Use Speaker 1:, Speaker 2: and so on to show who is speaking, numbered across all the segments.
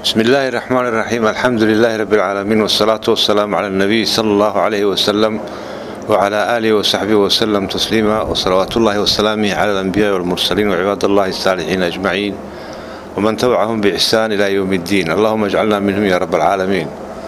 Speaker 1: بسم الله الرحمن الرحيم الحمد لله رب العالمين والصلاة والسلام على النبي صلى الله عليه وسلم وعلى آله وصحبه وسلم تسليما وصلوات الله وسلامه على الأنبياء والمرسلين وعباد الله الصالحين أجمعين ومن تبعهم بإحسان إلى يوم الدين اللهم اجعلنا منهم يا رب العالمين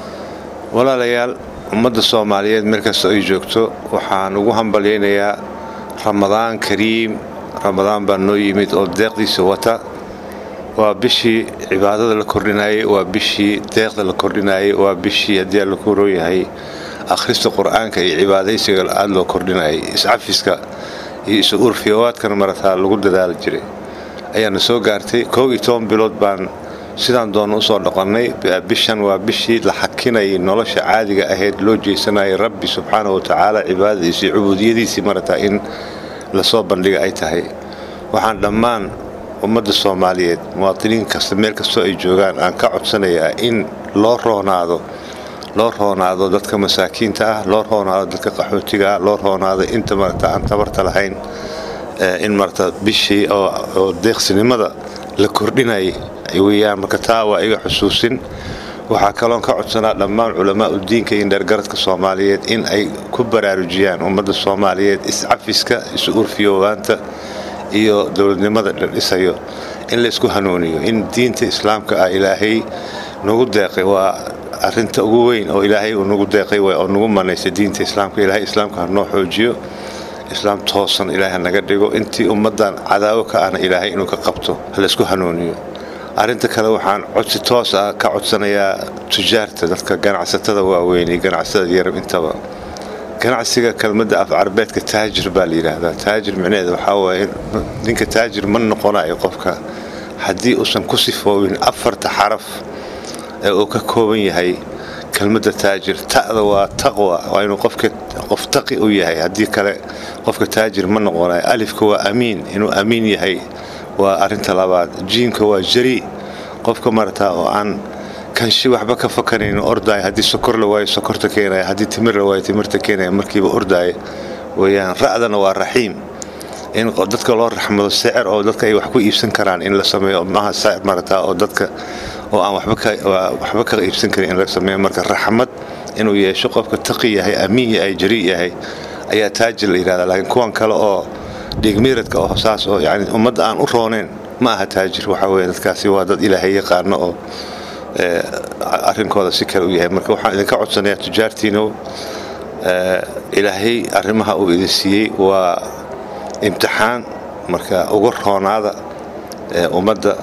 Speaker 1: ولا ليال ummadda soomaaliyeed meel kasta ay joogto waxaan ugu hambalyaynayaa ramadaan kariim ramadaan baa noo yimid oo deeqdiisa wata waa bishii cibaadada la kordhinayay waa bishii deeqda la kordhinayay waa bishii haddii alla ku rooyahay akhrista qur-aanka iyo cibaadaysiga aada loo kordhinayay iscafiska iyo isu urfiyawaadkana marataa lagu dadaali jiray ayaana soo gaartay kow iyo toban bilood baan sidaan doona usoo dhaqannay bishan waa bishii la xakinayay nolosha caadiga ahayd loo jeesanayay rabbi subxaana wa tacaala cibaadadiisi iyo cubuudiyadiisii marataa in lasoo bandhiga ay tahay waxaan dhammaan ummadda soomaaliyeed muwaadiniin kasta meel kastoo ay joogaan aan ka codsanayaa in loo roonaado loo roonaado dadka masaakiinta ah loo roonaado dadka qaxootiga ah loo roonaado inta marata aan tabarta lahayn in marata bishii oo deeqsinimada la kordhinayay weyaan marka taa waa iga xusuusin waxaa kaloon ka codsanaa dhammaan culamaa udiinka iyo dheergaradka soomaaliyeed in ay ku baraarujiyaan ummadda soomaaliyeed iscafiska isu urfiyoowaanta iyo dowladnimada la dhisayo in laysku hanuuniyo in diinta islaamka ah ilaahay nagu deeqay waa arinta ugu weyn oo ilaahay uu nagu deeqay oo nagu manaysay diinta islaamka ilaahay islaamka ha noo xoojiyo islaam toosan ilaahay naga dhigo intii ummaddan cadaawo ka ahna ilaahay inuu ka qabto ha laysku hanuuniyo arrinta kale waxaan codsi toos ah ka codsanayaa tujaarta dadka ganacsatada waaweyn iyo ganacsatada yarab intaba ganacsiga kelmadda af carabeedka taajir baa la yidhaahdaa taajir micnaheeda waxaa waaye ninka taajir ma noqonayo qofka haddii uusan ku sifoobin afarta xaraf ee uu ka kooban yahay kelmadda taajir ta'da waa taqwa waa inuu qofka qof taqi u yahay haddii kale qofka taajir ma noqonayo alifka waa amiin inuu amiin yahay waa arinta labaad jiimka waa jari qofka marataa oo aan kanshi waxba ka fakanayn ordaaya haddii sokor la waayo sokorta keenaya haddii timir la waayo timirta keenaya markiiba ordaaya weyaan ra'dana waa raxiim in dadka loo raxmado sicir oo dadka ay wax ku iibsan karaan in la sameeyo maaha sicir marataa oo dadka oo aan waxba ka iibsan karin in la sameeyo marka raxmad inuu yeesho qofka taqi yahay amiin yahay jari yahay ayaa taajir la yidhahdaa laakiin kuwan kale oo dhiigmiiradka oo saas oo yani ummadda aan u rooneyn ma aha taajir waxaa weye dadkaasi waa dad ilaahay yaqaano oo arrinkooda si kale u yahay marka waxaan idinka codsanayaa tujaartiino ilaahay arrimaha uu idin siiyey waa imtixaan marka uga roonaada ummadda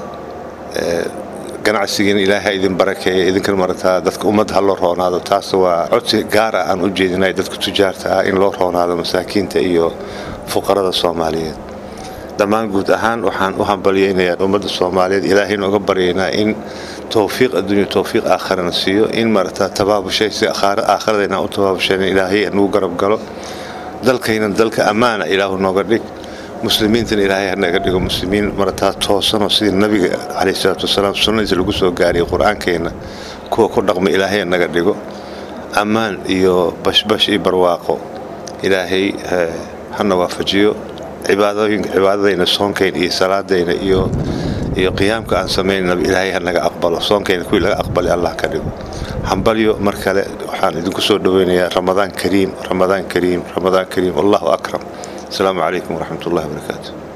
Speaker 1: ganacsigiina ilaahay idin barakeeya idinkan marataa dadka ummadda ha loo roonaado taas waa codsi gaar ah aan u jeedinay dadka tujaarta ah in loo roonaado masaakiinta iyo fuqarada soomaaliyeed dhammaan guud ahaan waxaan u hambalyaynayaa ummadda soomaaliyeed ilaahayna uga baryaynaa in towfiiq adduunya towfiiq aakharana siiyo in marata tabaabushay si aakhiradayna u tabaabushayn ilaahay nagu garab galo dalkaynan dalka ammaana ilaahu nooga dhig muslimiintana ilaahay hanaga dhigo muslimiin marataa toosanoo sidii nabiga caleyh salaatu wasalaam sunnadiisa lagu soo gaariyay qur-aankeenna kuwa ku dhaqma ilaahay hanaga dhigo ammaan iyo bashbash iyo barwaaqo ilaahay hana waafajiyo cibaadadayna soonkayna iyo salaadayna iyo iyo qiyaamka aan samaynaba ilaahay hanaga aqbalo soonkayna kuwii laga aqbalay allah ka dhigo hambalyo mar kale waxaan idinku soo dhoweynayaa ramadaan kariim ramadaan kariim ramadaan kariim allahu akram asalaamu calaykum waraxmat ullahi wabarakaatu